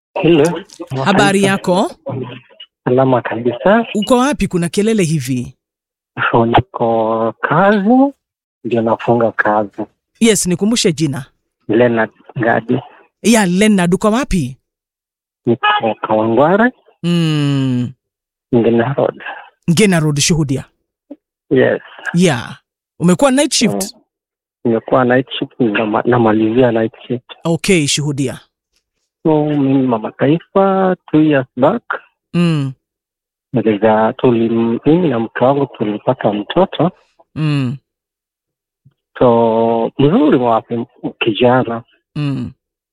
Hello. Habari yako? Salama kabisa. Uko wapi? Kuna kelele hivi. So, niko kazi, ndio nafunga kazi. Yes, nikumbushe jina. Leonard Gadi, Ya Leonard, uko wapi? niko Kawangware, Mm, Ngina Road. Ngena Road, shuhudia. Yes. Ya. Umekuwa night shift? Nimekuwa night shift, nama- namalizia night shift. Okay, shuhudia. So, mimi mama taifa two years back Mm, niliza tuli mimi na mke wangu tulipata mtoto mm, so mzuri wapi kijana mm,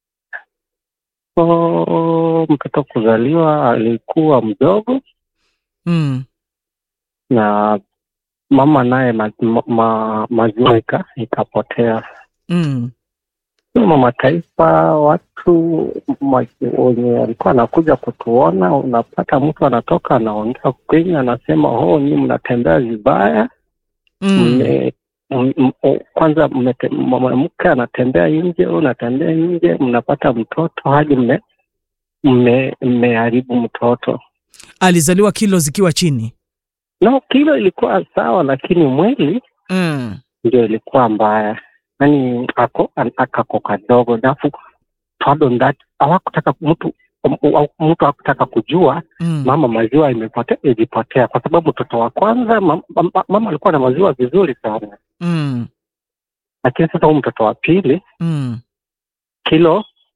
so mtoto kuzaliwa alikuwa mdogo mm. na mama naye ma, ma, ma, maziwa ika, ikapotea Mm, so mama taifa watu ma- wenye walikuwa anakuja kutuona unapata mtu anatoka anaongea kwenye anasema oh nyi mnatembea vibaya mm. mme- m- m- o- kwanza mmete- mwanamke anatembea nje au unatembea nje mnapata mtoto hadi mme- mme- mmeharibu mtoto Alizaliwa kilo zikiwa chini. no kilo ilikuwa sawa lakini mwili Mm, ndio ilikuwa mbaya yani ako an- akako kadogo nafu pardon that hawakutaka mtu m- mtu hakutaka kujua mm, mama maziwa imepotea ilipotea kwa sababu mtoto wa kwanza mama, mama alikuwa na maziwa vizuri sana mm, lakini sasa huu mtoto wa pili mm, kilo